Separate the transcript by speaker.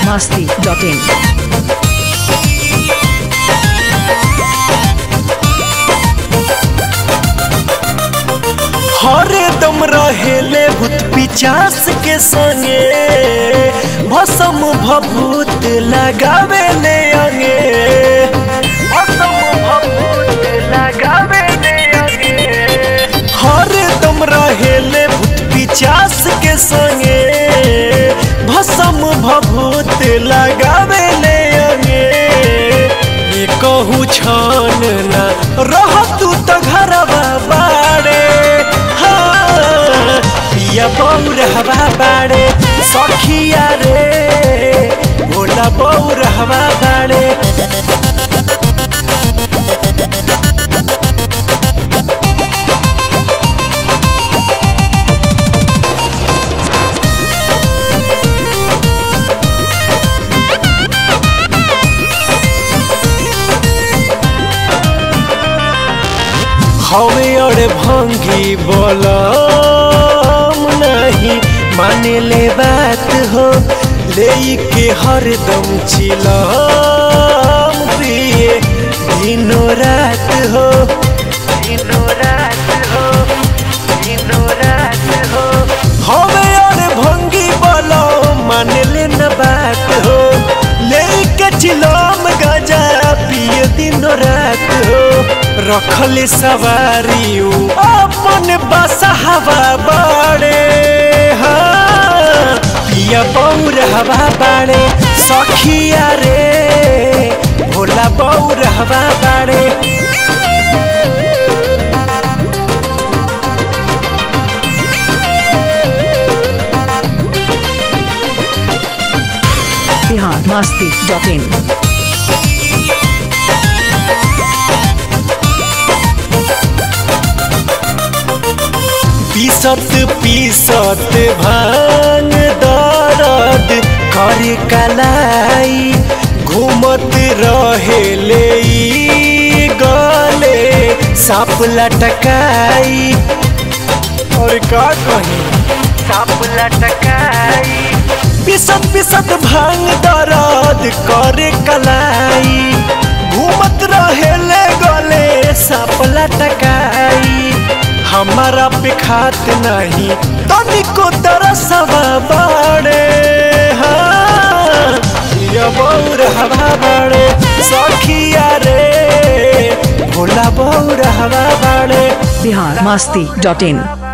Speaker 1: biharmasti.in
Speaker 2: हरदम रहेले भूत पिचास के संगे भसम भभूत लगावे ले अंगे भसम भभूत लगावे ले अंगे हरदम रहेले भूत पिचास के संगे भसम भभूत लगावे ले अंगे ये कहू छान ना रह तू तो घरवा बाड़े हाँ, पिया बौर हवा बाड़े सखिया रे भोला बौर हवा बाड़े हवे और भंगी बोलम नहीं माने ले बात हो ले के हरदम चिलम प्रिय दिनों रात हो दिनों रात हो दिनों रात हो हवे और भंगी बोलम माने ले न बात हो ले के चिलम गजा पिए दिनों रात हो रखले सवारी उ अपन बसा हवा बाड़े हाँ पिया बौर हवा बाड़े सखिया रे भोला बौर हवा बाड़े
Speaker 1: biharmasti.in
Speaker 2: पीसत पीसत भांग दर्द कर कलाई घूमत रहेले ई गले साप लटकाई और का कही साप लटकाई पीसत पीसत भांग दर्द कर कलाई घूमत रहेले गले साप लटकाई हमारा पे खात नहीं तनिको तरसवा बाड़े हाँ ये बौर हवा बाड़े सखिया रे भोला बौर हवा बाड़े
Speaker 1: biharmasti.in